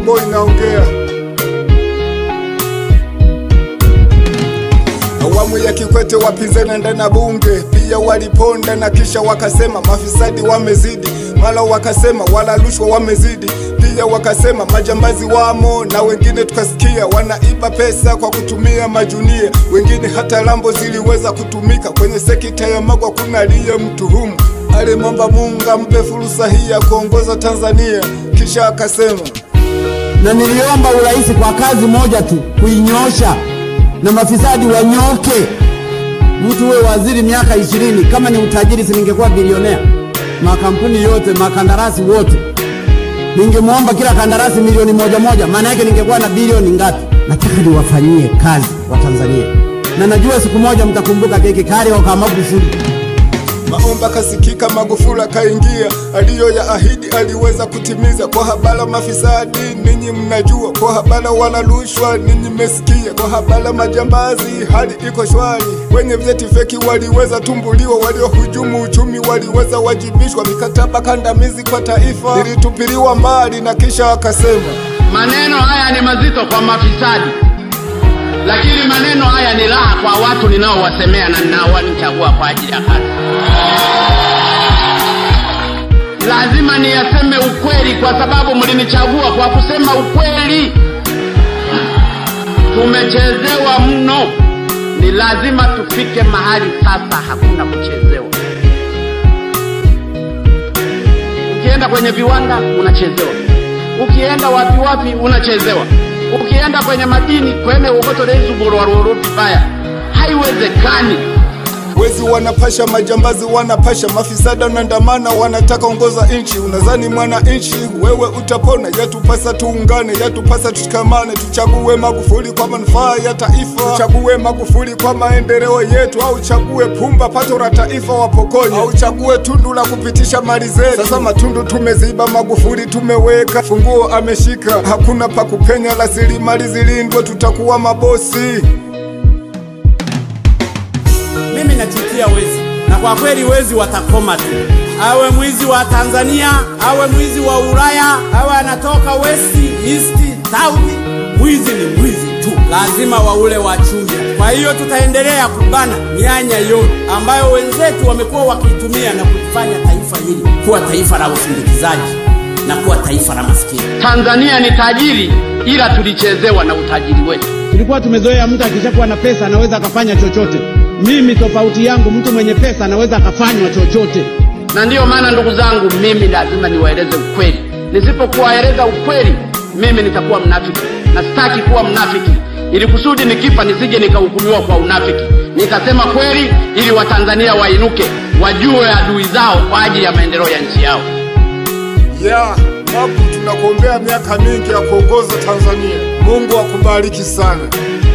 boy naongea. Awamu ya Kikwete wapinzani ndani ya bunge pia waliponda na kisha wakasema mafisadi wamezidi, mara wakasema wala rushwa wamezidi, pia wakasema majambazi wamo, na wengine tukasikia wanaiba pesa kwa kutumia majunia, wengine hata lambo ziliweza kutumika kwenye sekta ya magwa. Kuna aliye mtuhumu alimwomba Mungu ampe fursa hii ya kuongoza Tanzania, kisha akasema na niliomba urais kwa kazi moja tu, kuinyosha na mafisadi wanyoke. Mtu uwe waziri miaka ishirini, kama ni utajiri, si ningekuwa bilionea? Makampuni yote makandarasi wote, ningemwomba kila kandarasi milioni moja moja, maana yake ningekuwa na bilioni ngapi? Nataka niwafanyie kazi wa Tanzania, na najua siku moja mtakumbuka keki kari wa Magufuli. Maomba kasikika, Magufuli akaingia, aliyo ya ahidi aliweza kutimiza. Kwa habara mafisadi ninyi mnajua, kwa habara wala rushwa ninyi mmesikia, kwa habara majambazi hali iko shwari, wenye vyeti feki waliweza tumbuliwa, waliohujumu uchumi waliweza wajibishwa, mikataba kandamizi kwa taifa ilitupiliwa mbali, na kisha akasema Maneno haya ni mazito kwa mafisadi, lakini maneno haya ni raha kwa watu ninaowasemea na ninaowanichagua kwa ajili ya kazi. Lazima niyaseme ukweli, kwa sababu mlinichagua kwa kusema ukweli. Tumechezewa mno, ni lazima tufike mahali sasa hakuna kuchezewa. Ukienda kwenye viwanda unachezewa, ukienda wapi wapi unachezewa, ukienda kwenye madini kwene ukotoleizugulwaruru vibaya, haiwezekani. Wezi wanapasha, majambazi wanapasha, mafisada wanaandamana, wanataka ongoza nchi. Unadhani mwana nchi wewe utapona? Yatupasa tuungane, yatupasa tushikamane, tuchague Magufuli kwa manufaa ya taifa, tuchague Magufuli kwa maendeleo yetu, au chague Pumba pato la taifa wapokonye, au chague Tundu la kupitisha mali zetu. Sasa matundu tumeziba, Magufuli tumeweka, funguo ameshika, hakuna pa kupenya, rasilimali zilindwe, tutakuwa mabosi. mimi nachukia wezi, na kwa kweli wezi watakoma tu, awe mwizi wa Tanzania, awe mwizi wa Ulaya, awe anatoka west, east, south, mwizi ni mwizi tu, lazima waule wachunja. Kwa hiyo tutaendelea kubana mianya yote ambayo wenzetu wamekuwa wakiitumia na kulifanya taifa hili kuwa taifa la usindikizaji na kuwa taifa la maskini. Tanzania ni tajiri, ila tulichezewa na utajiri wetu. Tulikuwa tumezoea mtu akishakuwa na pesa anaweza akafanya chochote. Mimi tofauti yangu, mtu mwenye pesa anaweza akafanywa chochote. na ndiyo maana ndugu zangu, mimi lazima niwaeleze ukweli. Nisipokuwaeleza ukweli, mimi nitakuwa mnafiki, na sitaki kuwa mnafiki, ili kusudi nikifa nisije nikahukumiwa kwa unafiki. Nitasema kweli ili Watanzania wainuke, wajue adui zao kwa ajili ya maendeleo ya nchi yao. ya Magu, tunakuombea miaka mingi ya kuongoza Tanzania. Mungu akubariki sana.